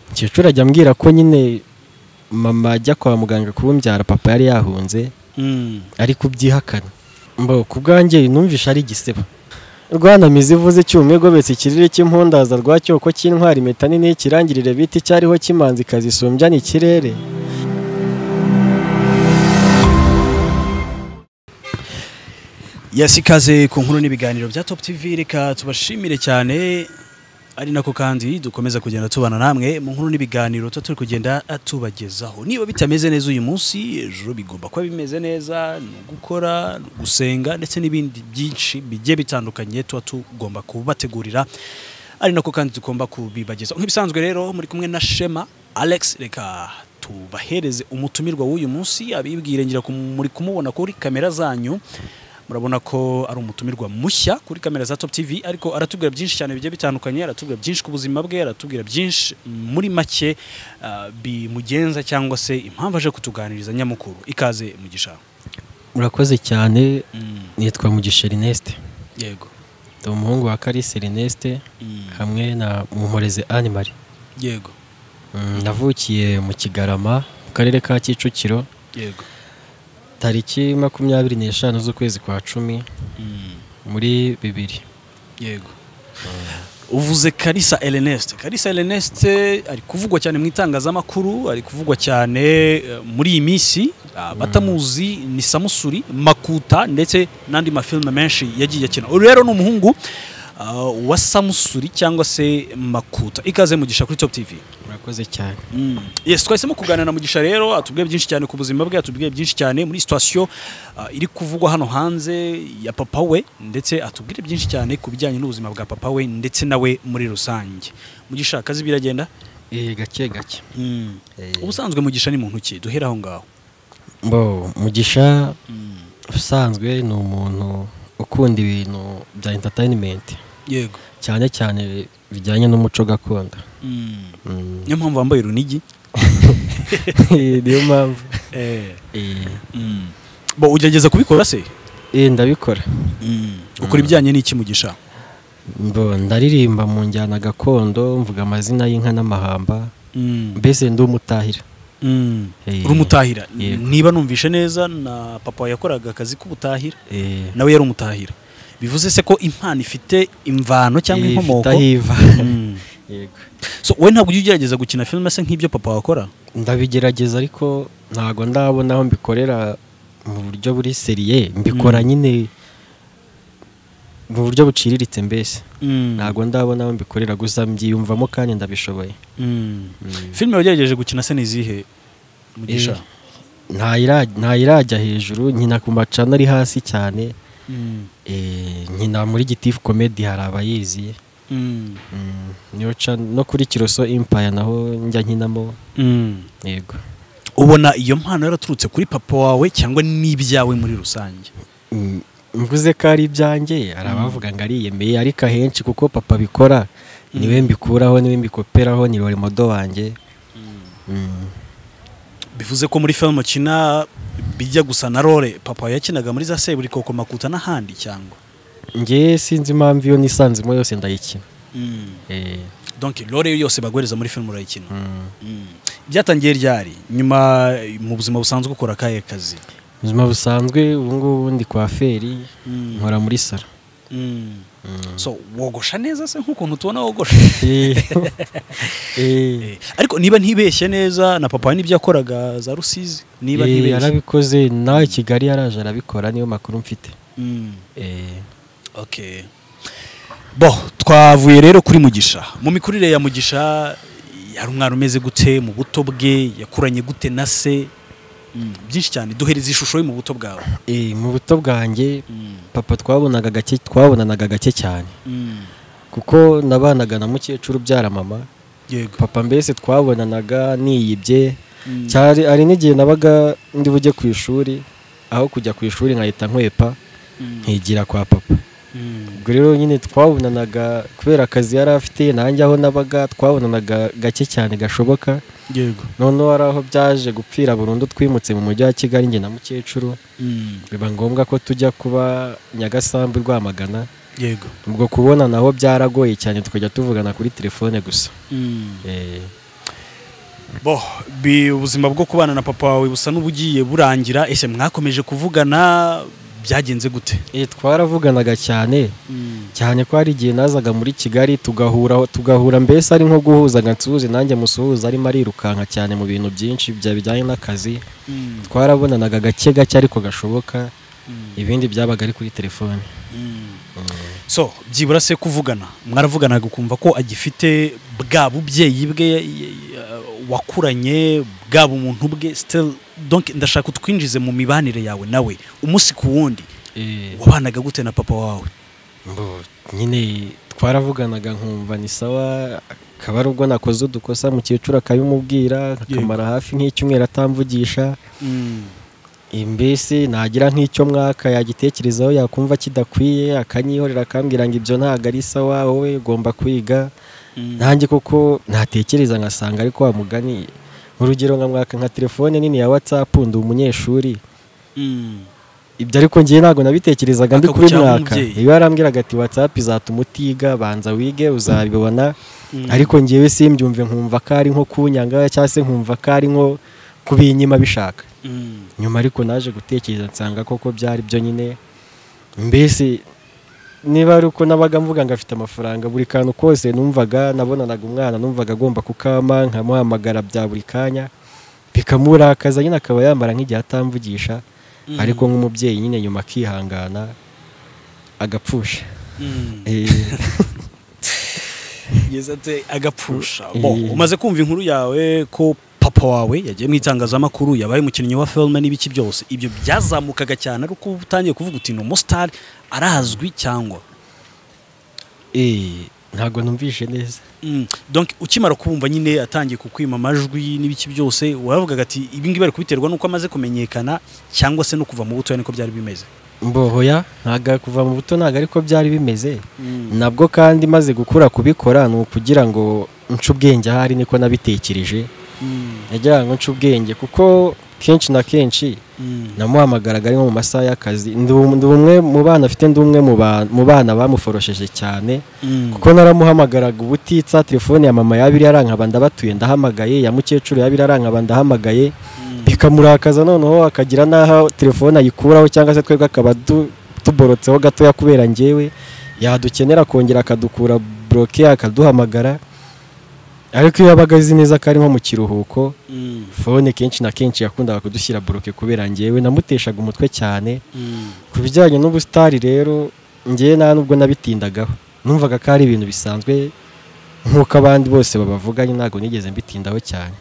umukecuru ajya ambwira ko nyine mama ajya kwa muganga kubumbyara papa yari yahunze ari kubyihakana mbo ku bwanjye numvishe ari igisebo rwanamizi ivuze icyuma igobetse ikirere cy'impundaza rwa cyoko cy'intwari impeta nini y'ikirangirire bita icyariho cy'imanzi kazisumbya ikirere yasikaze ku nkuru n'ibiganiro bya Top TV reka tubashimire cyane ari nako kandi dukomeza kugenda tubana namwe mu nkuru n'ibiganiro tuba turi kugenda tubagezaho niba bitameze neza uyu munsi ejo bigomba kuba bimeze neza ni ugukora ni gusenga ndetse n'ibindi byinshi bigiye bitandukanye tuba tugomba kubategurira ari nako kandi tugomba kubibagezaho nk'ibisanzwe rero muri kumwe na Shema Alex reka tubahereze umutumirwa w'uyu munsi abibwire ngira ku- muri kumubona kuri kamera zanyu murabona ko ari umutumirwa mushya kuri kamera za Top TV ariko aratubwira byinshi cyane bigiye bitandukanye aratubwira byinshi ku buzima bwe aratubwira byinshi muri make ah, bimugenza cyangwa se impamvu aje kutuganiriza nyamukuru ikaze mu gishanga murakoze cyane nitwa mugisha Ernest yego ndi umuhungu wa Kalisi Ernest hamwe na Muhoreze Animari yego navukiye mu Kigarama mu karere ka Kicukiro yego tariki makumyabiri n'eshanu z'ukwezi kwa cumi muri bibiri yego uvuze karisa eleneste karisa eleneste ari kuvugwa cyane mu itangazamakuru ari kuvugwa cyane eh, muri iyi minsi ah, batamuzi ni samusuri makuta ndetse n'andi mafilime menshi yagiye akina uyu rero ni umuhungu ah, wa samusuri cyangwa se makuta ikaze mugisha kuri top tv murakoze cyane Mm. Yes, twahisemo kuganira na Mugisha rero atubwiye byinshi cyane ku buzima bwe atubwiye byinshi cyane muri situation ah, iri kuvugwa hano hanze ya papa we ndetse atubwire byinshi cyane ku bijyanye n'ubuzima bwa papa we ndetse nawe muri rusange Mugisha akazi biragenda Eh, gake gake mm. Eh. ubusanzwe Mugisha ni muntu ki duhera aho ngaho Mbo, mugisha mm. ubusanzwe ni umuntu ukunda ibintu bya entertainment yego cyane cyane bijyanye n'umuco gakondo mm. Mm. niyo mpamvu wambaye urunigi niyo mpamvu eh. Eh, mm. bo ugerageza kubikora se eh, ndabikora mm. ukora ibijyanye n'iki Mugisha mbo ndaririmba mu njyana gakondo mvuga amazina y'inka n'amahamba mm. mbese ndi umutahira Mm. Eh, urumutahira yego. niba numvishe neza na papa wawe yakoraga akazi k'ubutahira Eh, nawe yari umutahira bivuze se ko impano ifite imvano cyangwa eh, inkomoko ifite aho iva. Mm. Yego. so wowe ntabwo ujya ugerageza gukina filime se nk'ibyo papa wakora ndabigerageza ariko ntabwo ndabona aho mbikorera mu buryo buri seriye mbikora Mm. nyine mu buryo buciriritse mbese ntabwo ndabona aho mbikorera gusa mbyiyumvamo kandi ndabishoboye Mm. Mm. filime wagerageje gukina se ni izihe mugisha Ntayira- ntayirajya hejuru nkina ku macana ari hasi cyane Mm. Eh, nkina muri gitifu komedi hari abayizi Mm. Mm, niyo ca- no kuri kiroso impaya naho njya nkinamo Mm. yego ubona iyo mpano yaraturutse kuri papa wawe cyangwa n'ibyawe muri rusange Mm, mvuze ko ari ibyanjye hari abavuga ngo ariyemeye ariko ahenshi kuko papa abikora niwe mbikuraho niwe mbikoperaho ni modo wanjye Mm, bivuze ko muri filime ukina bijya gusa na role papa wawe yakinaga muri za seburikoko makuta n'ahandi cyangwa njye sinzi impamvu iyo nisanzemo yose ndayikina Mm. Eh, donc role yo yose baguhereza muri filime urayikina mm. Mm. byatangiye ryari nyuma mu buzima busanzwe ukora akahe kazi ubuzima busanzwe ubu ngubu ndi kwa feri Mm. nkora muri salo Mm. Mm. so wogosha neza se nk'ukuntu tubona wogosha Eh, eh, Eh, ariko niba ntibeshye neza na papa wawe n'ibyo yakoraga za rusizi niba eh, ntibeshye yarabikoze nawe i kigali yaraje arabikora niyo makuru mfite Mm. Eh, okay bo twavuye rero kuri mugisha mu mikurire ya mugisha yari umwana umeze gute mu buto bwe yakuranye gute na se Mm. byinshi cyane duhereza ishusho ye mu buto bwawe eh, mu buto bwanjye Mm. papa twabonaga gake twabonanaga gake cyane Mm. kuko nabanaga na mukecuru ubyara mama yego papa mbese twabonanaga niyibye Mm. cyari ari n'igihe nabaga ndi bujye ku ishuri aho kujya ku ishuri nkahita nkwepa Mm. nkigira kwa papa Mm. ubwo rero nyine twabonanaga kubera akazi yari afite nanjye aho nabaga twabonanaga gake cyane gashoboka yego noneho hari aho byaje gupfira burundu twimutse mu mujyi wa kigali njye na mukecuru Mm. biba ngombwa ko tujya kuba nyagasambu rwamagana yego ubwo kubona naho byaragoye cyane tukajya tuvugana kuri telefone gusa Mm. Eh, bo bi- ubuzima bwo kubana na papa wawe busa n'ubugiye burangira ese mwakomeje kuvugana byagenze gute Eh, twaravuganaga cyane cyane ko hari igihe nazaga muri kigali tugahura tugahura mbese ari nko guhuzaga nsuhuze nanjye musuhuza arimo arirukanka cyane mu bintu byinshi bya bijyanye n'akazi twarabonanaga gake gake ariko gashoboka ibindi byabaga ari kuri telefone so byibura se kuvugana mwaravuganaga ukumva ko agifite bwa bubyeyi bwe y- y- wakuranye bwa bumuntu bwe still donc ndashaka utwinjize mu mibanire yawe nawe umunsi ku wundi Eh, wabanaga gute na papa wawe mbo, nyine twaravuganaga nkumva ni sawa akaba ari ubwo nakoze udukosa mukecuru akabimubwira akamara hafi nk'icyumweru atamvugisha Eh, mbese nagira nk'icyo mwaka yagitekerezaho yakumva kidakwiye akanyihorera akambwira ngo ibyo ntabwo ari sawa wowe ugomba kwiga nanjye koko natekereza ngasanga ariko wa mugani urugero nka mwaka nka telefone nini ya whatsapp ndi umunyeshuri ibyo ariko ngiye ntabwo nabitekerezaga ndi kuri Akagucyaha mwaka nk'umubyeyi. iyo yarambwiraga ati whatsapp izatuma utiga banza wige uzabibona ariko ngewe simbyumve nkumva ko ari nko kunyanga cyangwa se nkumva ko ari nko kubinyima bishaka nyuma ariko naje gutekereza nsanga koko byari byo nyine mbese niba ari uko nabaga mvuga ngo afite amafaranga buri kantu kose numvaga nabonanaga umwana numvaga agomba kukama nkamuhamagara bya buri kanya bikamurakaza nyine akaba yamara nk'igihe atamvugisha ariko nk'umubyeyi nyine nyuma akihangana agapfusha Eh, yeza ate agapfusha bo Eh. umaze kumva inkuru yawe ko papa wawe yagiye mu itangazamakuru yabaye umukinnyi wa filime n'ibiki byose ibyo byazamukaga cyane ari uko utangiye kuvuga uti ni umusitari arazwi cyangwa eh, ntabwo numvishe neza Mm. donc ukimara kumva nyine atangiye kukwima amajwi n'ibiki byose waravugaga ati ibi ngibi bari kubiterwa n'uko amaze kumenyekana cyangwa se no kuva mu butoya niko byari bimeze mbohoya ntabwo kuva mu buto ntabwo ariko byari bimeze nabwo kandi maze gukura kubikora ni ukugira ngo nce ubwenge ahari niko nabitekereje nagira ngo nce ubwenge kuko kenshi na kenshi namuhamagaraga ari nko mu masaha y'akazi ndi um- ndi umwe mu bana afite ndi umwe mu ba- mu bana bamuforosheje cyane kuko naramuhamagaraga ubutitsa telefone ya mama yabiri yarankaba ndabatuye ndahamagaye ya mukecuru yabiri yarankaba ndahamagaye bikamurakaza noneho akagira n'aho telefone ayikuraho cyangwa se twebwe akaba du- tuborotseho gatoya kubera njyewe yadukenera kongera akadukura buroke akaduhamagara ariko iyo yabaga azi neza ko ari nko mu kiruhuko fone kenshi na kenshi yakundaga kudushyira buroke kubera njyewe namuteshaga umutwe cyane ku bijyanye n'ubusitari rero ngewe nta nubwo nabitindagaho numvaga ko ari ibintu bisanzwe nk'uko abandi bose babavuganye ntabwo nigeze mbitindaho cyane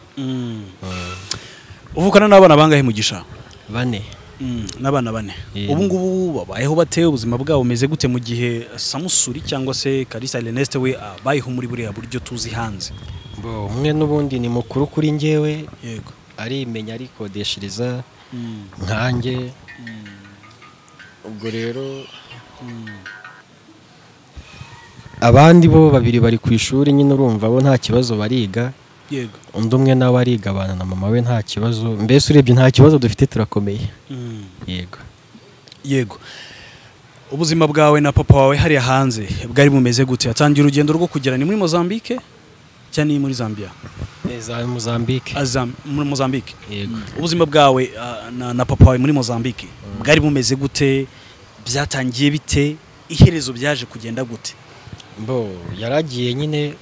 uvukana n'abana bangahe mugisha bane Mm, n'abana bane Yeah. ubu ngubu babayeho bate ubuzima bwabo bumeze gute mu gihe samusuri cyangwa se karisa Ernest we abayeho muri buriya buryo tuzi hanze Bo, umwe n'ubundi ni mukuru kuri njyewe yego arimenya arikodeshereza nkanjye ubwo rero abandi bo babiri bari ku ishuri nyine urumva bo nta kibazo bariga yego undi umwe nawe ariga abana na mama we nta kibazo mbese urebye nta kibazo dufite turakomeye yego yego ubuzima bwawe na papa wawe hariya hanze bwari bumeze gute yatangiye urugendo rwo kugera ni muri mozambique cyangwa ni muri zambia za mozambique Azam, muri mozambique yego ubuzima bwawe ah, na, na papa wawe muri mozambique bwari bumeze gute byatangiye bite iherezo byaje kugenda gute bo yaragiye nyine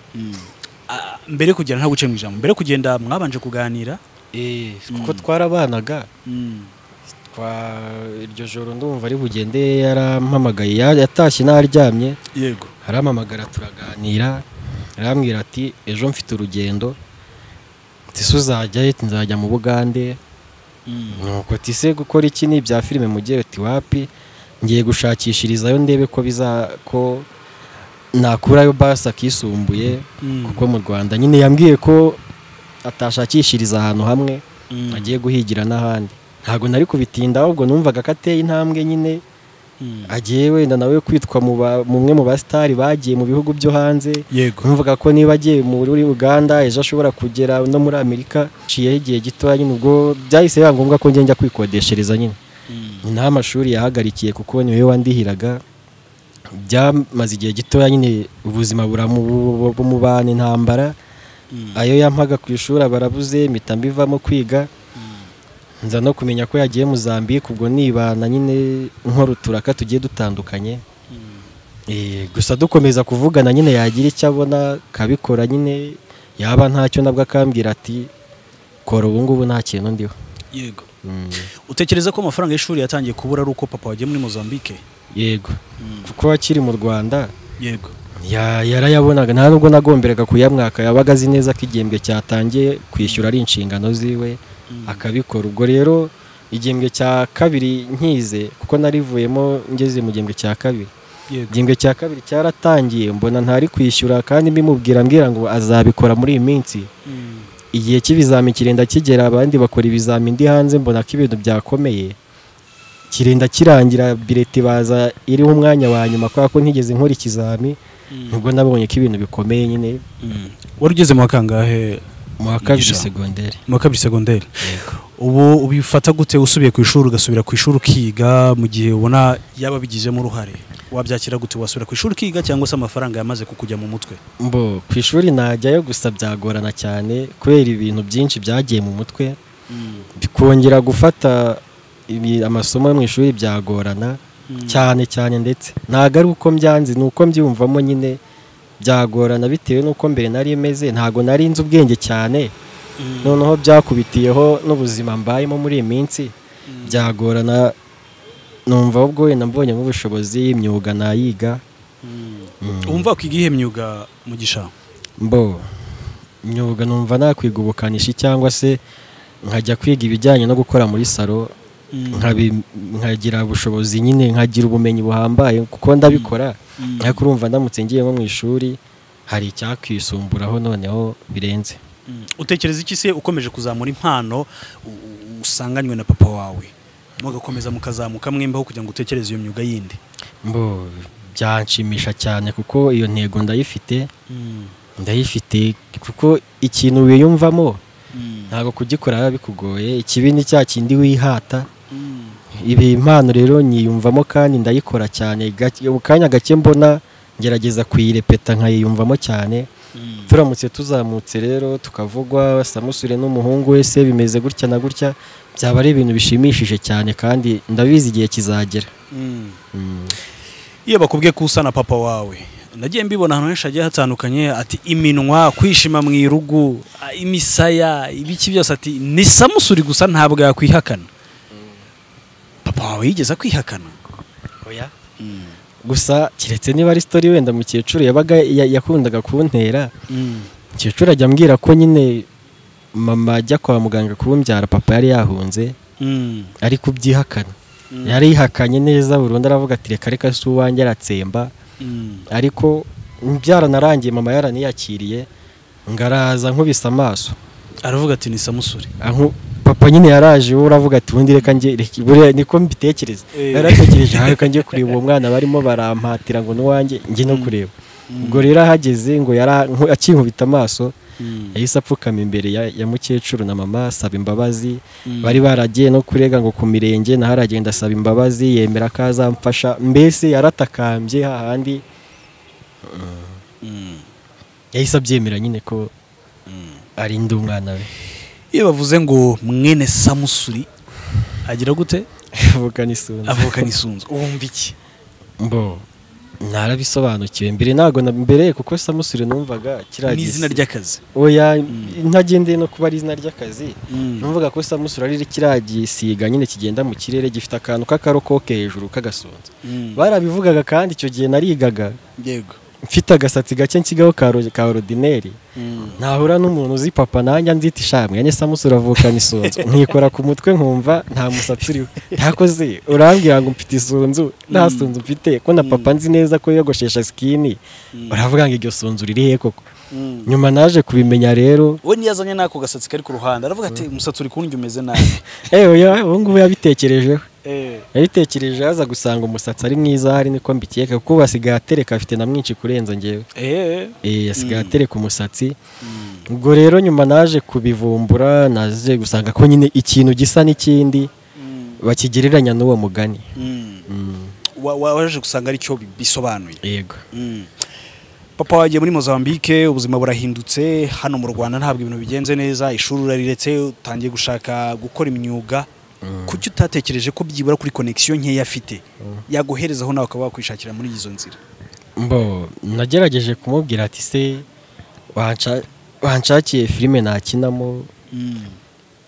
Ah, mbere yo kugenda nta guce mu ijambo mbere yo kugenda mwabanje kuganira eh, kuko Mm. twarabanaga twa iryo joro ndumva ari bugende yarampamagaye ya- yatashye n'aryamye yego arampamagara turaganira arambwira ati ejo mfite urugendo tise uzajyayo ati nzajya mu bugande nuko tise gukora iki ni ibya filime mugiye uti wapi ngiye gushakishirizayo ndebe ko biza ko nakurayo basi akisumbuye kuko mu rwanda nyine yambwiye ko atashakishiriza ahantu hamwe agiye guhigira n'ahandi ntabwo nari kubitinda ahubwo numvaga ko ateye intambwe nyine agiye wenda nawe kwitwa mu ba- mu mwe mu basitari bagiye mu bihugu byo hanze yego numvaga ko niba agiye muri uganda ejo ashobora kugera no muri amerika nciyeho igihe gitoya nyine ubwo byahise biba ngombwa ko ngenda kwikodeshereza nyine ni naho amashuri yahagarikiye kuko niwe wandihiraga byamaze igihe gitoya nyine ubuzima buramubana intambara ayo yampaga ku ishuri aba arabuze mpita mbivamo kwiga nza no kumenya ko yagiye Mozambique ubwo nibana nyine nkora uturaka tugiye dutandukanye Eh, gusa dukomeza kuvugana nyine yagira icyo abona akabikora nyine yaba ntacyo nabwo akambwira ati kora ubu ngubu nta kintu ndiho yego Mm, utekereza ko amafaranga y'ishuri yatangiye kubura ari uko papa wagiye muri mozambique yego kuko akiri mu rwanda yego ya- yarayabonaga nta nubwo nagomberaga kuyamwaka yabaga azi neza ko igihembwe cyatangiye kwishyura ari inshingano ziwe akabikora ubwo rero igihembwe cya kabiri nkize kuko narivuyemo ngeze mu gihembwe cya kabiri yego igihembwe cya kabiri cyaratangiye mbona ntari kwishyura kandi mbimubwira mbwira ngo azabikora muri iyi minsi Mm. igihe cy'ibizami kirenda kigera abandi bakora ibizami ndi hanze mbona ko ibintu byakomeye kirenda kirangira bireti baza iriho umwanya wa nyuma kubera ko ntigeze nkora ikizami nubwo nabonye ko ibintu bikomeye nyine Mm. wari ugeze mu wa kangahe mu wa kabiri segonderi mu wa kabiri segonderi ubu ubifata gute usubiye ku ishuri ugasubira ku ishuri ukiga mu gihe ubona yaba abigizemo uruhare wabyakira gute wasubira ku ishuri ukiga cyangwa se amafaranga yamaze kukujya mu mutwe mbo ku ishuri najyayo gusa byagorana cyane kubera ibintu byinshi byagiye mu mutwe kongera gufata ibi- amasomo yo mu ishuri byagorana cyane cyane ndetse ntabwo ari uko mbyanze ni uko mbyumvamo nyine byagorana bitewe n'uko mbere nari meze ntabwo nari nzi ubwenge cyane noneho byakubitiyeho n'ubuzima mbayemo muri iyi minsi byagorana numva ahubwo wenda mbonye nk'ubushobozi imyuga nayiga Mm. wumva wakiga iyihe myuga mu gishanga mbo imyuga numva nakwiga ubukanishi cyangwa se nkajya kwiga ibijyanye no gukora muri salo nkabi- nkagira ubushobozi nyine nkagira ubumenyi buhambaye kuko ndabikora ariko urumva ndamutse ngiye nko mu ishuri hari icyakisumburaho noneho birenze Mm. utekereza iki se ukomeje kuzamura impano u- u- usanganywe na papa wawe mugakomeza mukazamuka mwembaho kugira ngo utekereze iyo myuga yindi mbo byanshimisha cyane kuko iyo ntego ndayifite ndayifite kuko ikintu wiyumvamo ntabwo kugikora biba bikugoye ikibi ni cya kindi wihata ibi impano rero nyiyumvamo kandi ndayikora cyane Gake- mu kanya gake mbona ngerageza kuyirepeta nkayiyumvamo cyane turamutse tuzamutse rero tukavugwa samusure n'umuhungu we se bimeze gutya na gutya byaba ari ibintu bishimishije cyane kandi ndabizi igihe kizagera Mm. Mm. iyo bakubwiye ko usa na papa wawe nagiye mbibona ahantu henshi hagiye hatandukanye ati iminwa kwishima mu irugu a- imisaya ibiki byose ati ni samusuri gusa ntabwo yakwihakana papa wawe yigeze akwihakana gusa keretse niba ari sitori wenda mukecuru yabaga ya- yakundaga kuntera Mm. mukecuru ajya ambwira ko nyine mama ajya kwa muganga kumbyara papa yari yahunze Mm. ari kubyihakana Mm. yari yihakanye neza burundu aravuga ati reka reka si uwanjye aratsemba Mm. ariko byaranarangiye mama yaraniyakiriye ngo araza nkubise amaso aravuga ati ni samusuri Anku- papa nyine yaraje wowe uravuga ati ubundi reka njye reka- buriya niko mbitekereza Eh. yaratekereje "Ah, reka njye kureba uwo mwana barimo barampatira ngo n'uwanjye njye no kureba ubwo rero ahageze ngo yara nku- akinkubita amaso Mm. yahise apfukama imbere ya, ya mukecuru na mama asaba imbabazi Mm. bari baragiye no kurega ngo ku mirenge naho aragenda asaba imbabazi yemera ko azamfasha mbese yaratakambye hahandi Mm. yahise abyemera nyine ko Mm. arinda umwana we iyo bavuze ngo mwene samusuri agira gute avuga n'isuri avukana isunzu wumva iki mbo narabisobanukiwe mbere ntabwo na- mbere kuko samusure numvaga kiriya ni izina gisi- ry'akazi oya Mm. ntagendeye no kuba ari izina ry'akazi Mm. numvaga ko samusure ari kiriya gisiga nyine kigenda mu kirere gifite akantu k'akarokoke hejuru k'agasunzu Mm. barabivugaga kandi icyo gihe narigaga yego mfite agasatsi gake nsigaho ka ro- ka orodineri Mm. nahura n'umuntu uzi papa nanjye nzita ishamwe yanjye samusure avukana isunzu nkikora ku mutwe nkumva nta musatsi uriho ntakoze urambwira ngo mfite isunzu nta Mm. sunzu mfite ko na papa nzi neza ko yogoshesha sikini Mm. uravuga ngo iryo sunzu riri he koko Mm. nyuma naje kubimenya rero we ntiyazanye n'ako gasatsi kari ku ruhande aravuga ati umusatsi uri kundya umeze nabi ewe oya, ubu ngubu yabitekerejeho Eh, yabitekereje aza gusanga umusatsi ari mwiza hari niko mbikeka kuko ubu asigaye atereka afite na mwinshi kurenza njyewe eh, Eh, asigaye Mm. atereka umusatsi mm, ubwo rero nyuma naje kubivumbura naje gusanga ko nyine ikintu gisa n'ikindi mm, bakigereranya n'uwo mugani mm. Wa- wa- waje gusanga ari cyo bisobanuye yego Mm. papa wagiye muri mozambique ubuzima burahindutse hano mu rwanda ntabwo ibintu bigenze neza ishuri urariretse utangiye gushaka gukora imyuga kuki utatekereje ko byibura kuri konekisiyo nkeya afite yaguherezaho nawe ukaba wakwishakira muri izo nzira mbo nagerageje kumubwira ati se wanca- wanshakiye filime nakinamo Mm.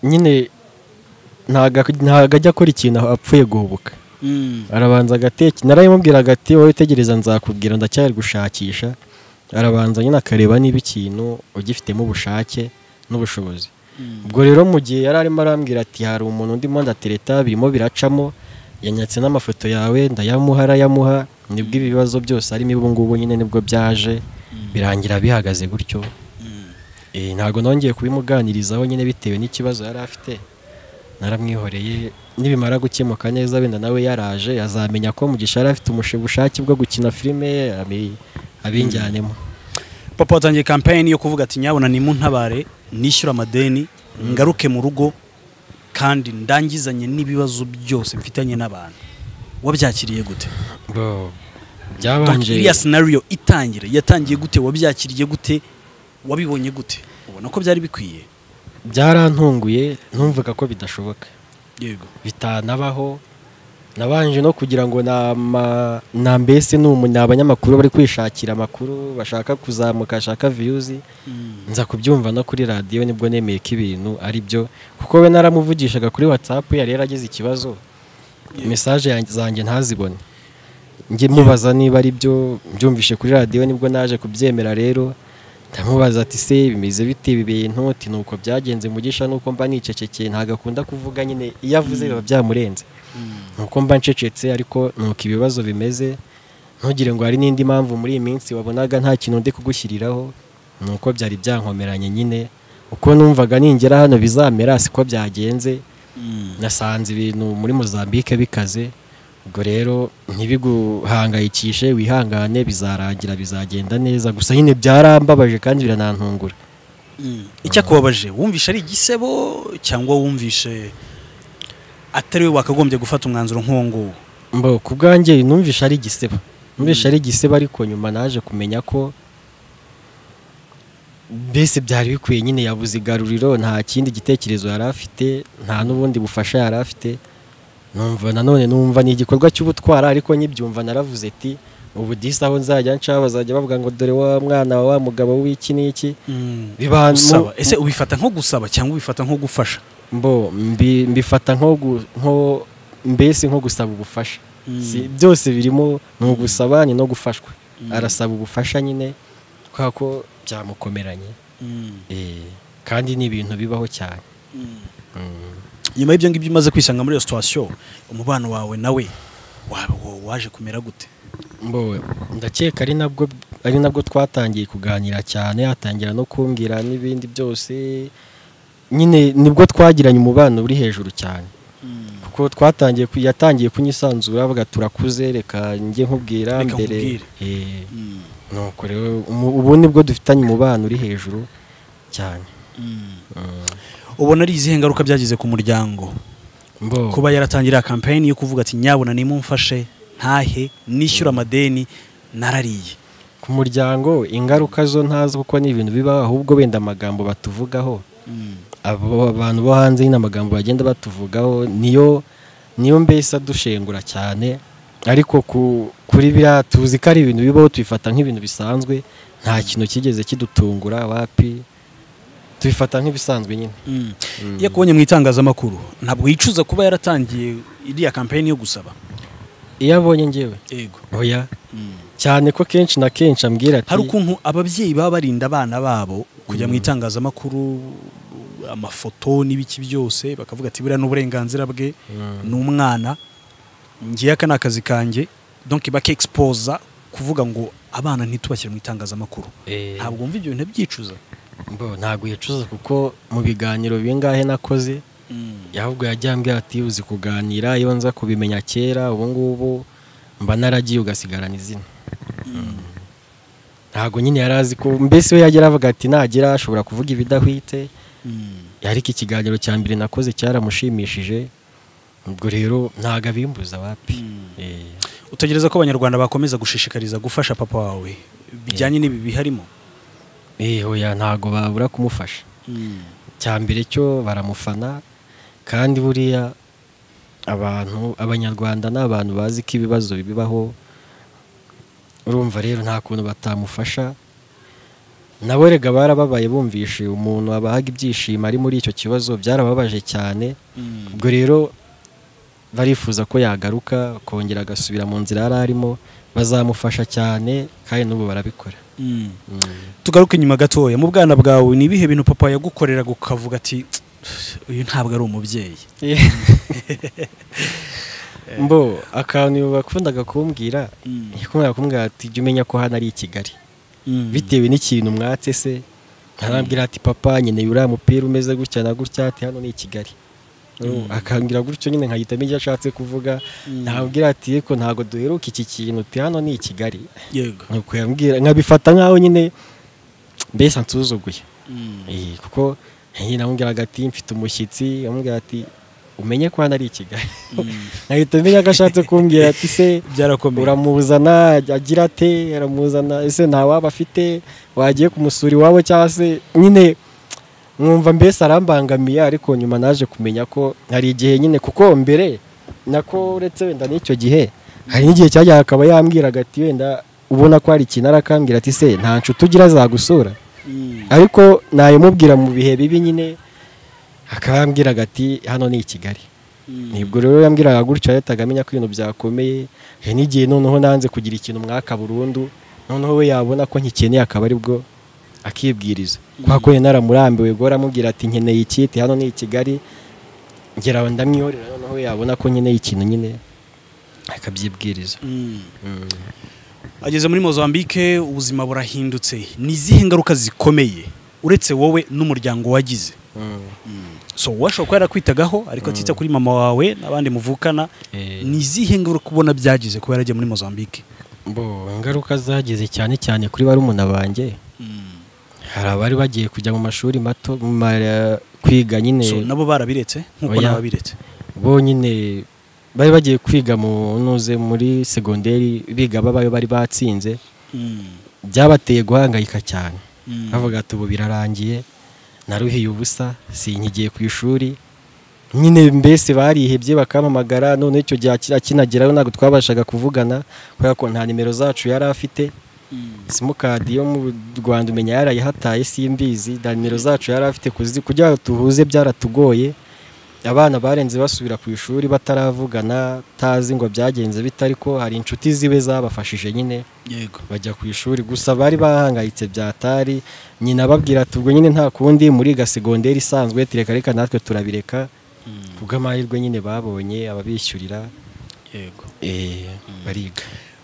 nyine ntago ajya akora ikintu apfuye guhubuka Mm. arabanza agateke narayimubwiraga ati wowe tegereza nzakubwira ndacyari gushakisha arabanza nyine akareba niba ikintu ugifitemo ubushake n'ubushobozi Mm. ubwo rero mu gihe yari arimo arambwira ati hari umuntu ndimo ndatereta birimo biracamo yanyatse n'amafoto yawe ndayamuha arayamuha nibwo ibi bibazo byose arimo ubu ngubu nyine nibwo byaje birangira bihagaze gutyo Mm. Eh, ntabwo nongeye kubimuganirizaho nyine bitewe n'ikibazo yari afite naramwihoreye nibimara gukemuka neza wenda nawe yaraje azamenya ko mugisha yari afite umushe- ubushake bwo gukina filime abi- abinjyanemo papa watangiye kampani yo kuvuga ati nyabona nimuntabare nishyura amadeni ngaruke mu rugo kandi ndangizanye n'ibibazo byose mfitanye n'abantu wabyakiriye gute Bo, Donc, byabanje iriya sinariyo itangire yatangiye gute wabyakiriye gute wabibonye gute ubona ko byari bikwiye byarantunguye ntumvuga ko bidashoboka yego bitanabaho nabanje no kugira ngo nama- na mbese ni umu- ni abanyamakuru bari kwishakira amakuru bashaka kuzamuka bashaka viyuzi nza kubyumva no kuri radiyo nibwo nemeye ko ibintu ari byo kuko we naramuvugishaga kuri watsapu yari yaragize ikibazo mesaje yanjye- zanjye ntazibone njye mubaza niba ari byo mbyumvishe kuri radiyo nibwo naje kubyemera rero ndamubaza ati se bimeze bite ibi bintu ati nuko byagenze mugisha nuko mba nicecekeye ntabwo akunda kuvuga nyine iyo avuze biba byamurenze nuko mba ncecetse ariko nuko ibibazo bimeze ntugire ngo hari n'indi mpamvu muri iyi minsi wabonaga nta kintu ndi kugushyiriraho nuko byari byankomeranye nyine uko numvaga ningera hano bizamera siko byagenze nasanze ibintu muri mozambique bikaze ubwo rero ntibiguhangayikishe wihangane bizarangira bizagenda neza gusa nyine byarambabaje kandi biranantungura icyakubabaje wumvishe ari igisebo cyangwa wumvishe atari we wakagombye gufata umwanzuro nk'uwo nguwo mbo ku bwanjye numvishe ari igisebo numvishe ari igisebo ariko nyuma naje kumenya ko mbese byari bikwiye nyine yabuze igaruriro nta kindi gitekerezo yari afite nta n'ubundi bufasha yari afite numva nanone numva ni igikorwa cy'ubutwara ariko nyibyumva naravuze ati ubu disi aho nzajya nca bazajya bavuga ngo dore wa mwana wa wa mugabo w'iki n'iki Biba- gusaba mu- ese ubifata nko gusaba cyangwa ubifata nko gufasha mbo mbi- mbifata nko gu- nko- mbese nko gusaba ubufasha Si- byose birimo ni ugusaba ni no gufashwa arasaba ubufasha nyine kubera ko byamukomeranye Eh, kandi ni ibintu bibaho cyane Mm. nyuma y'ibyo ngibyo umaze kwisanga muri iyo situwasiyo umubano wawe nawe wa- wa- waje kumera gute mbo ndakeka ari nabwo ari nabwo twatangiye kuganira cyane atangira no kumbwira n'ibindi byose nyine nibwo twagiranye umubano uri hejuru cyane kuko twatangiye ku- yatangiye kunyisanzura avuga turakuze reka njye nkubwira Reka mbere nkubwire." Eh, nuko rero umu- ubu nibwo dufitanye umubano uri hejuru cyane ubona ari izihe ngaruka byagize ku muryango mbo kuba yaratangira kampani yo kuvuga ati nyabona nimumfashe ntahe nishyura amadeni narariye ku muryango ingaruka zo ntazi kuko ni ibintu bibaho ahubwo wenda amagambo batuvugaho abo abantu bo hanze nyine amagambo bagenda batuvugaho niyo niyo mbese adushengura cyane ariko ku- kuri biriya tuzi ko ari ibintu bibaho tubifata nk'ibintu bisanzwe nta kintu kigeze kidutungura wapi tubifata nk'ibisanzwe nyine iyo akubonye mu itangazamakuru ntabwo yicuza kuba yaratangiye iriya kampani yo gusaba iyo abonye ngewe yego oya cyane ko kenshi na kenshi ambwira ati hari ukuntu ababyeyi baba barinda abana babo kujya mu itangazamakuru amafoto n'ibiki byose bakavuga ati buriya ni uburenganzira bwe Mm. ni umwana ngiye aka ni akazi kanjye donc bakexposa kuvuga ngo abana ntitubashyire mu itangazamakuru Eh, ntabwo wumva ibyo bintu byicuza mbo, ntabwo yicuza kuko mu biganiro bingahe nakoze ahubwo yajya ambwira ati uzi kuganira iyo nza kubimenya kera ubu ngubu mba naragiye ugasigarana izina ntabwo nyine yari azi ko mbese we yagera avuga ati nagira ashobora kuvuga ibidahwite ariko ikiganiro cya mbere nakoze cyaramushimishije ubwo rero ntabwo abimbuza wapi Eh, utegereza ko abanyarwanda bakomeza gushishikariza gufasha papa wawe bijyanye n'ibi biharimo eh, oya ntabwo babura kumufasha cya mbere cyo baramufana kandi buriya abantu abanyarwanda ni abantu bazi ko ibibazo bibaho urumva rero nta kuntu batamufasha nawe rega barababaye bumvishe umuntu abahaga ibyishimo ari muri icyo kibazo byarababaje cyane ubwo rero barifuza ko yagaruka akongera agasubira mu nzira yari arimo bazamufasha cyane kandi n'ubu barabikora Mm. tugaruke inyuma gatoya mu bwana bwawe ni ibihe bintu papa yagukoreraga ukavuga ati uyu ntabwo ari umubyeyi mbo akantu bakundaga kumbwira yakundaga kumbwira ati jya umenya ko hano ari i kigali bitewe n'ikintu mwatse se arambwira ati papa nkeneye uriya mupira umeze gutya na gutya ati hano ni i kigali Mm. akambwira gutyo nyine nkahita menya icyo ashatse kuvuga ntabwira ati yeko ntabwo duheruka iki kintu ati hano ni i kigali yego nuko yambwira nkabifata nk'aho nyine mbese ansuzuguye Eh, kuko nyine namubwiraga ati mfite umushyitsi amubwira ati umenye ko hano ari i kigali nkahita menya ko ashatse kumbwira ati se byarakomeye uramuzana agira ate aramuzana ese nta waba afite wagiye kumusura iwabo cyangwa se nyine mwumva mbese arambangamiye ariko nyuma naje kumenya ko hari igihe nyine kuko mbere nako uretse wenda n'icyo gihe hari n'igihe cyajyaga akaba yambwiraga ati wenda ubona ko hari ikintu arakambwira ati se nta nshuti ugira zagusura Mm. ariko nayimubwira mu bihe bibi nyine akaba yambwiraga ati hano ni i kigali nibwo rero yambwiraga gutya leta agamenya ko ibintu byakomeye hari n'igihe noneho nanze kugira ikintu mwaka burundu noneho we yabona ko nkikeneye akaba ari bwo akibwiriza kubera ko yari naramurambiwe ubwo aramubwira ati nkeneye ikiti hano ni i kigali ngera aho ndamwihorera noneho we yabona ko nkeneye ikintu nyine akabyibwiriza Mm. ageze muri mozambique ubuzima burahindutse ni izihe ngaruka zikomeye uretse wowe n'umuryango wagize Mm. so washobora kuba yarakwitagaho ariko atita kuri mama wawe n'abandi muvukana Eh. ni izihe ngaruka ubona byagize kuba yaragiye muri mozambique bo ingaruka zageze cyane cyane kuri barumuna banjye hari abari bagiye kujya mu mashuri mato mu ma- kwiga nyine so nabo barabiretse nk'uko Oya. nawe wabiretse bonyine bari bagiye kwiga mu nuze muri segonderi biga babayo bari batsinze byabateye guhangayika cyane bavuga ati ubu birarangiye naruhiye ubusa sinkigiye ku ishuri nyine mbese barihebye bakampamagara none icyo gihe akira- akinagerayo ntabwo twabashaga kuvugana kubera ko nta nimero zacu yari afite simukadi yo mu rwanda umenya yarayihataye simbizi na nimero zacu yari afite kuzi- kugira ngo tuhuze byaratugoye abana barenze basubira ku ishuri bataravugana tazi ngo byagenze bite ariko hari inshuti ziwe zabafashije nyine yego bajya ku ishuri gusa bari bahangayitse byatari nyina ababwira ati ubwo nyine nta kundi muriga segonderi isanzwe tureka reka natwe turabireka kubw'amahirwe nyine babonye ababishyurira yego eh, bariga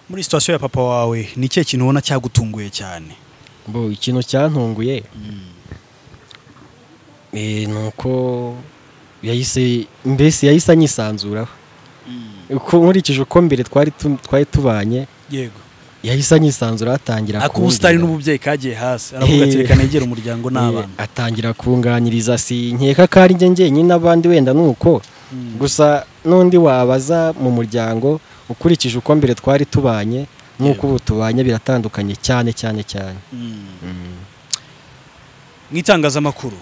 muri situwasiyo ya papa wawe ni ikihe kintu ubona cyagutunguye cyane bo ikintu cyantunguye eh, ni uko yahise mbese yahise anyisanzuraho uko nkurikije uko mbere twari tu- twari tubanye yego yahise anyisanzura atangira ako ubusitani kumbwira. n'ububyeyi kagiye hasi aravuga ati Eh. reka negere umuryango n'abana Eh, atangira kunganiriza si nkeka ko ari njye njyenyine abandi wenda nuko Mm. gusa n'undi wabaza mu muryango ukurikije uko mbere twari tubanye n'uko ubu tubanye biratandukanye cyane cyane cyane Mm. mu itangazamakuru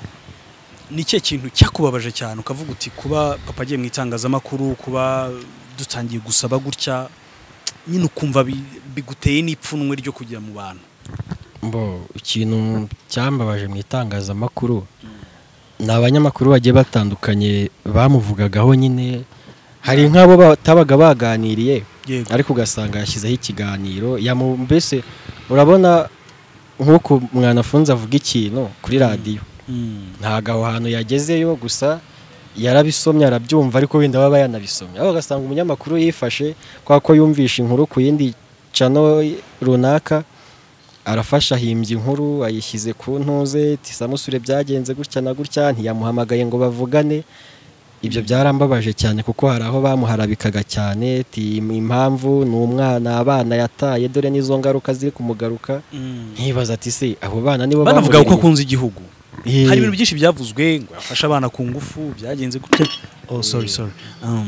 ni ikihe kintu cyakubabaje cyane ukavuga uti kuba papa agiye mu itangazamakuru kuba dutangiye gusaba gutya nyine ukumva bi- biguteye n'ipfunwe ryo kujya mu bantu mbo ikintu cyambabaje mu itangazamakuru ni abanyamakuru bagiye batandukanye bamuvugagaho nyine hari nk'abo batabaga baganiriye yego ariko ugasanga yashyizeho ikiganiro yamu- mbese urabona nk'uko mwanafunze avuga ikintu kuri radiyo Mm. ntabwo aho hantu yagezeyo gusa yarabisomye arabyumva ariko wenda baba yanabisomye aho ugasanga umunyamakuru yifashe kubera ko yumvisha inkuru ku yindi cano runaka arafasha ahimbye inkuru ayishyize ku ntuze tisamusure byagenze gutya na gutya ntiyamuhamagaye ngo bavugane ibyo byarambabaje cyane kuko hari aho bamuharabikaga cyane ati impamvu ni umwana abana yataye dore n'izo ngaruka ziri kumugaruka Mm. nkibaza ati se abo bana nibo banavuga uko bamurereye?" akunze igihugu Eh. hari ibintu byinshi byavuzwe ngo yafashe abana ku ngufu byagenze gutya oh sorry sorry um,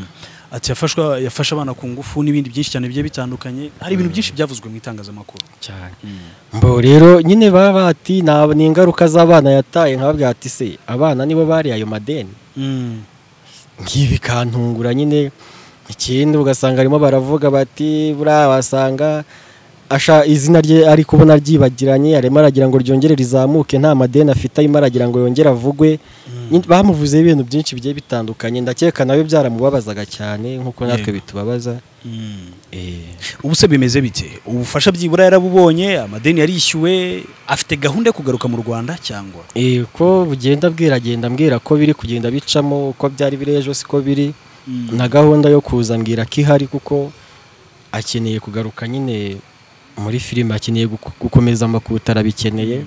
ati yafashwa yafashe abana ku ngufu n'ibindi byinshi cyane bigiye bitandukanye hari ibintu byinshi byavuzwe mu itangazamakuru cyane mbo rero nyine baba bati "Nta- ni ingaruka z'abana yataye nkababwira ati se abana nibo bari ayo madeni Mm. ngibi bikantungura nyine ikindi ugasanga barimo baravuga bati buriya wasanga asha izina rye ari kubona ryibagiranye arimo aragira ngo ryongere rizamuke nta madeni afite arimo aragira ngo yongere avugwe Nyine bamuvuzeho ibintu byinshi bigiye bitandukanye ndakeka nawe byaramubabazaga cyane nk'uko natwe bitubabaza Mm. Eh, ubu se bimeze bite ubufasha byibura yarabubonye amadeni yarishyuwe afite gahunda yo kugaruka mu rwanda cyangwa eh, ko bugenda bwira agenda mbwira ko biri kugenda bicamo uko byari biri ejo siko biri Mm. na gahunda yo kuza mbwira ko ihari kuko akeneye kugaruka nyine muri filime akeneye guku- gukomeza amakuta arabikeneye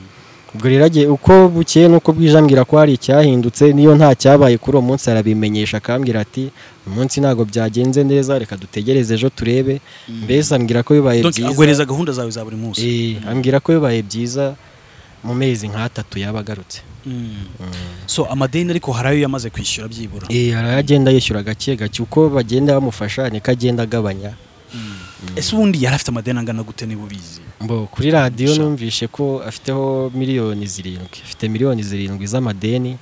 ubwo rero agiye uko bukeye nuko bwije ambwira ko hari icyahindutse niyo nta cyabaye kuri uwo munsi arabimenyesha akambwira ati uyu munsi ntabwo byagenze neza reka dutegereze ejo turebe mbese ambwira ko bibaye Donc, byiza aguhereza gahunda zawe za buri munsi Eh, ambwira ko bibaye byiza mu mezi nk'atatu yaba agarutse Mm. so amadeni ariko hari ayo yamaze kwishyura byibura Eh, aragenda yishyura gake gake uko bagenda bamufasha niko agenda agabanya ese ubundi yari afite amadeni angana gute niba ubizi Mbo kuri radiyo Sha. numvishe ko afiteho miliyoni zirindwi afite miliyoni zirindwi z'amadeni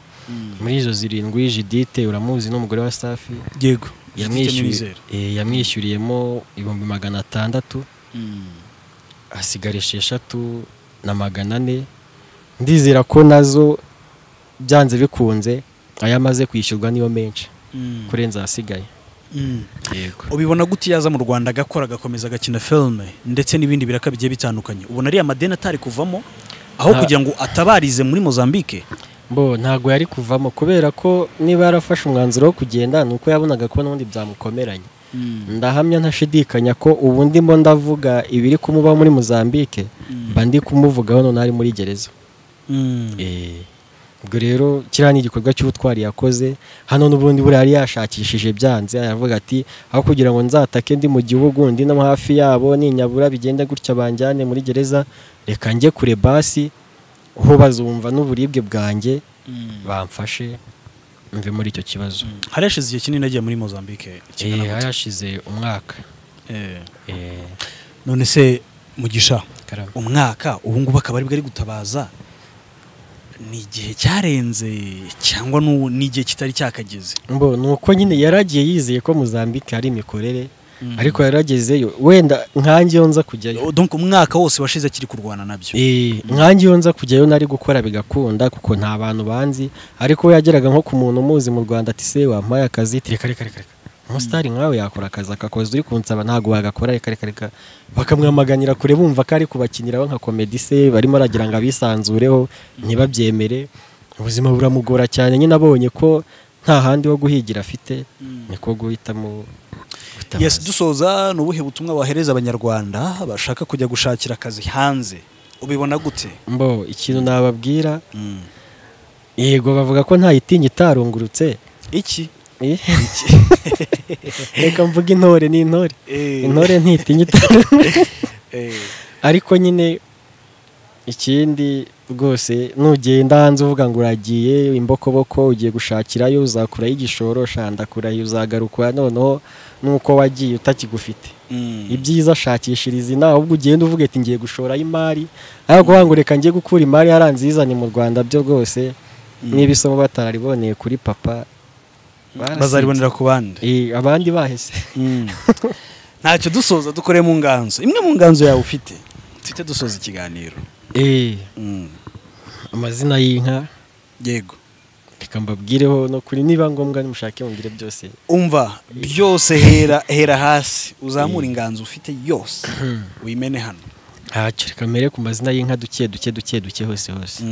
muri izo zirindwi jidite uramuzi n'umugore wa safi yego yamwishyuriye eh, yamwishyuriyemo ibihumbi magana atandatu hasigara esheshatu na magana ane ndizera ko nazo byanze bikunze ayo amaze kwishyurwa niyo menshi kurenza ahasigaye yego ubibona gute iyo aza mu rwanda agakora agakomeza agakina filime ndetse n'ibindi biraka bigiye bitandukanye ubona ariya madeni atari kuvamo aho Nta- kugira ngo atabarize muri mozambique Bo ntabwo yari kuvamo kubera ko niba yarafashe umwanzuro wo kugenda ni uko yabonaga ko n'ubundi byamukomeranye ndahamya ntashidikanya ko ubu ndimo ndavuga ibiri kumubaho muri Mozambique mba ndi kumuvugaho hano ari muri gereza Mm. Eh, ubwo rero kiriya ni igikorwa cy'ubutwari yakoze hano n'ubundi buriya yari yashakishije byanze aravuga ati aho kugira ngo nzatake ndi mu gihugu ndi no hafi yabo ninyabura bigenda gutya banjyane muri gereza reka njye kure basi ho bazumva n'uburibwe bwanjye bamfashe mve muri icyo kibazo hari hashize igihe kinini agiye muri mozambique kingana Eh, gute? hari hashize umwaka Eh. Eh, none se mugisha karame. umwaka ubu ngubu akaba aribwo ari gutabaza ni igihe cyarenze cyangwa nu- ni igihe kitari cyakageze Mbo, ni uko nyine yaragiye yizeye ko Mozambique hari imikorere ariko yaragezeyo wenda nkange iyo nza kujyayo donc umwaka wose washize akiri kurwana nabyo Eh, nkange iyo nza kujyayo nari gukora bigakunda kuko nta bantu banzi ariko we yageraga nko ku muntu umuzi mu rwanda ati se wampaye akazi ati reka reka reka reka umusitari nkawe yakora akazi akakoza uri kunsaba ntabwo wagakora reka reka reka bakamwamaganira kure bumva ko ari kubakiniraho nka komedi se barimo aragira ngo abisanzureho ntibabyemere ubuzima buramugora cyane nyine abonye ko nta handi ho guhigira afite niko guhitamo gutabaza. yes dusoza ni ubuhe butumwa wahereza abanyarwanda bashaka kujya gushakira akazi hanze ubibona gute mbo ikintu nababwira yego bavuga ko nta yitinya itarungurutse iki Eh? reka mvuga intore n'intore Eh, intore ntitinya itarungurutse eh, ariko nyine ikindi rwose nugenda hanze uvuga ngo uragiye imbokoboko ugiye gushakirayo uzakurayo igishoro shandakurayo uzagaruka noneho nuko wagiye utakigufite mm. ibyiza shakishiriza inaha ahubwo ugenda uvuga ati ngiye gushorayo imari ariko ngo reka njye gukura imari yaranzizanye mu rwanda byo rwose niba isomo batarariboneye kuri papa barasibye. bazaribonera ku bandi Eh, abandi bahise Mm. ntacyo dusoza dukore mu nganzo imwe mu nganzo yawe ufite tujye dusoza ikiganiro Eh, Mm. amazina y'inka yego reka mbabwireho no kuri niba ngombwa nimushake mumbwire byose umva byose hera hera hasi uzamura inganzo ufite yose uyimene hano ntacyo reka mbere ku mazina y'inka duke duke duke duke hose hose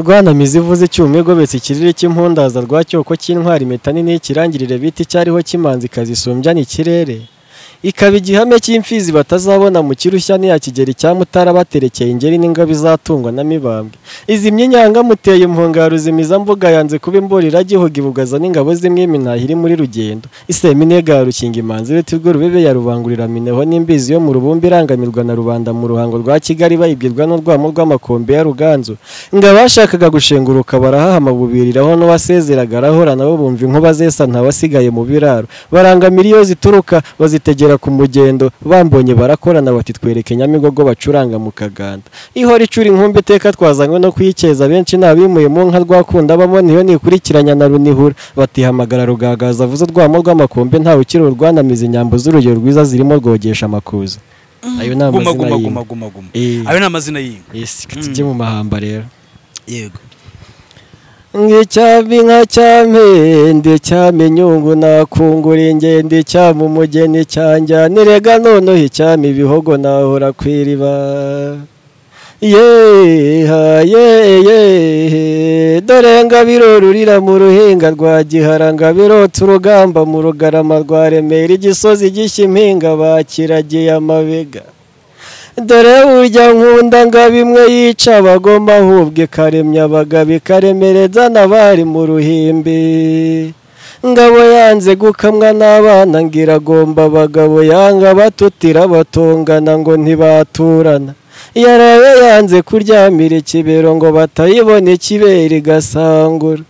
Rwana mizi ivuze icyuma igobetse ikirere cy'impundaza rwa cyoko cy'intwari impeta nini y'ikirangirire bita icyariho cy'imanzi kazisumbya ni ikirere ikaba igihame cy'imfizi batazabona mu kirushya ntiyakigera icya mutara baterekeye ingeri n'ingabo izatungwa na mibambwe izimya inyanga muteye impungaro zimiza mbuga yanze kuba imbura iragihoga ibugaza n'ingabo z'imwimi ntahiri muri rugendo iseminega ya rukinga imanzi uretse urwo rubebe ya rubanguriraminehwa n'imbizi yo mu rubumbe irangamirwa na rubanda mu ruhango rwa kigali bayibwirwa n'urwamo rw'amakombe ya ruganzu ngo abashakaga gushenguruka barahahama bubiriraho n'uwasezeraga arahorana bo bumva inkuba zesa ntawasigaye mu biraro barangamira iyo zituruka bazitegera ku mugendo bambonye barakorana bati twereke nyamigogo bacuranga mu kaganda ihora icura inkumbi iteka twazanywe no kuyikeza benshi ntabimuyemo nka rwakunda bamo niyo nikurikiranya na runihura batihamagara rugagaza avuze urwamo rw'amakombe ntawe ukiri urwanamiza inyambo z'urugero rwiza zirimo rwogesha amakuza ayo ni guma amazina guma guma y'inka guma guma Eh. ayo ni amazina y'inka esi Mm. tujye mu mahamba rero yego Ngicyami nka cyamende cyami nyungu nakungura ingende cyami umugeni cyanjyanire ga noneho icyami ibihogo nahora ku iriba yeha yehe dore ngabirorurira mu ruhinga rwa gihara ngabirotse urugamba mu rugarama rwa remera igisozi gishya impinga bakiragiye amabega dore urya nkunda ngo bimwe yica abagomba ahubwo ikaremya abagabo ikaremereza n'abari mu ruhimbi ngabo yanze gukamwa n'abana ngo iragomba abagabo yanga batutira batongana ngo ntibaturana yaraye yanze kuryamira ikibero ngo batayibona ikibera igasangura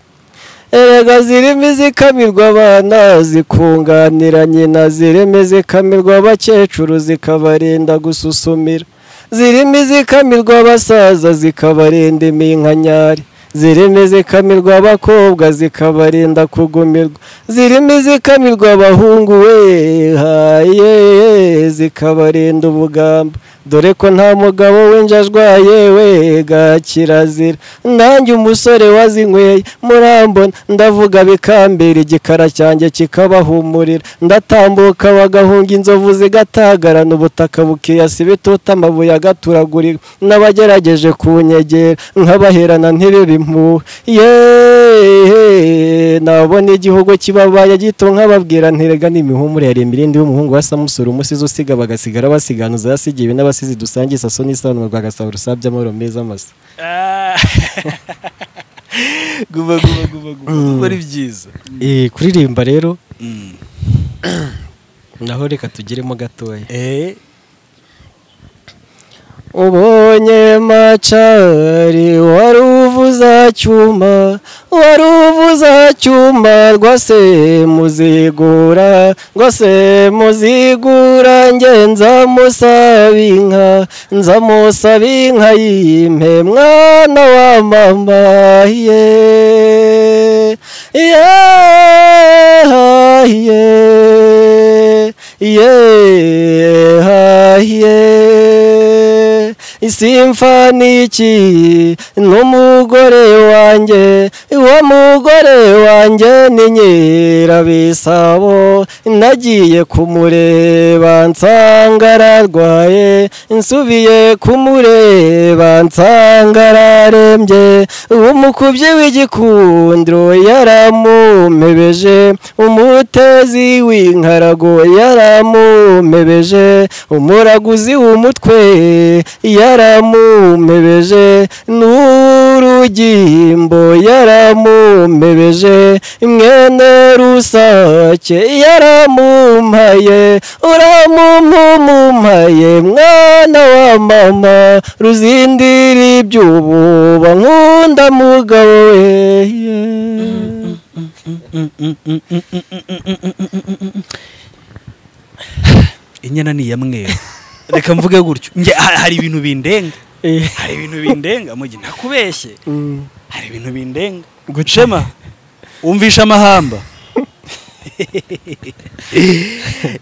erega zirimo izikamirwa abana zikunganira nyina zirimo izikamirwa abakecuru zikabarinda gususumira zirimo izikamirwa abasaza zikabarinda iminkanyari zirimo izikamirwa abakobwa zikabarinda kugumirwa zirimo izikamirwa abahungu we haye zikabarinda ubugamba dore ko nta mugabo w'injajwa yewe ga kirazira nanjye umusore wazinyweye murambona ndavuga bikambera igikara cyanjye kikabahumurira ndatambuka bagahunga inzovu zigatagarana ubutaka bukiyasi bituta amabuye agaturagurira n'abagerageje kunyegera nkabaherana ntibibe impuwe yeee nabona igihugu kibabaye gito nkababwira ntirega n'imihumure yari imirindi y'umuhungu wa samusura umusizi usiga bagasigara basiganuza yasigiwe n'abasizi dusange isaso n'isanwa rwa gasabo rusabye amahoro meza amasa Ah. guma guma guma guma Mm. Ndumva ari byiza Eh, kuririmba rero Mm. naho reka tugiremo gatoya eh ubonye macari wari uvuza cyuma wari uvuza cyuma rwase muzigura rwase muzigura nge nzamusaba inka nzamusaba inka y'impe mwana wa mama ye ye ye yehaye isimfa niki n'umugore wanjye uwo mugore wanjye ni nyirabisabo nagiye kumureba nsanga ararwaye nsubiye kumureba nsanga ararembye umukubyi w'igikundiro yaramumpebeje umutezi w'inkarago yaramumebeje umuraguzi w'umutwe yaramumebeje n'urugimbo yaramumebeje mwene rusake yaramumpaye uramumpumumpaye mwana wa mama ruzindiri iby'ububa nkunda mugabo we yeah. inyana ni iya mweru reka mvuge gutyo Nge- ha- hari ibintu bindenga Eh. hari ibintu bindenga mugi ntakubeshye Mm. hari ibintu bindenga Gute? gucema umvisha amahamba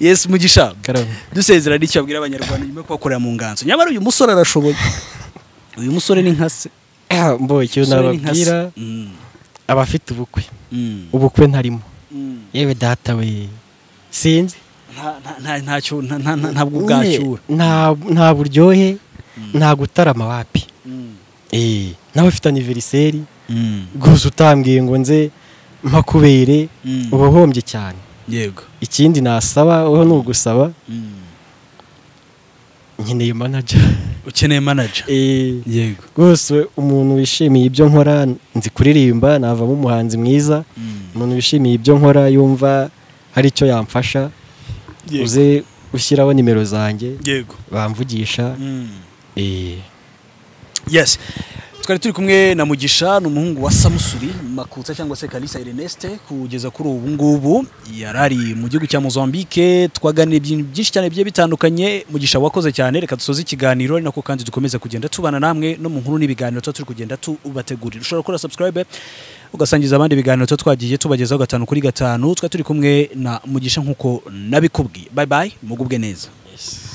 yesu mugisha Karabo. dusezera n'icyo abwira abanyarwanda nyuma yo kubakorera mu nganzo nyamara uyu musore arashoboye uyu musore ni nka se Ah, mbo icyo Umusore ni nka se. nababwira Mm, abafite ubukwe mm, ubukwe ntarimo mm. yewe data we sinzi Nta- nta- nta- ntacyo- nta- nta- nta- ntabwo bwacyura Nye, nta nta buryohe nta gutarama wapi Mm, Eh, nawe ufite aniveriseri mm, gusa utambwiye ngo nze mpakubere mm. uba uhombye cyane yego ikindi nasaba wowe ni ugusaba nkeneye manager ukeneye manager Eh, yego rwose umuntu wishimiye ibyo nkora nzi kuririmba navamo umuhanzi mwiza umuntu wishimiye ibyo nkora yumva hari icyo yamfasha yego uze ushyiraho nimero zanjye yego bamvugisha Mm. eh, yes twari turi kumwe na mugisha ni umuhungu wa samusuri makutsa cyangwa se kalisa erneste kugeza kuri ubu ngubu yari ari mu gihugu cya mozambique twaganira ibintu byinshi cyane bigiye bitandukanye mugisha wakoze cyane reka dusoze ikiganiro ari nako kandi dukomeza kugenda tubana namwe no mu nkuru n'ibiganiro tuba turi kugenda tubategurira ushobora gukora subscribe ugasangiza abandi ibiganiro tuba twagiye tubagezaho gatanu kuri gatanu twari turi kumwe na mugisha nk'uko nabikubwiye bye bye mugubwe neza yes.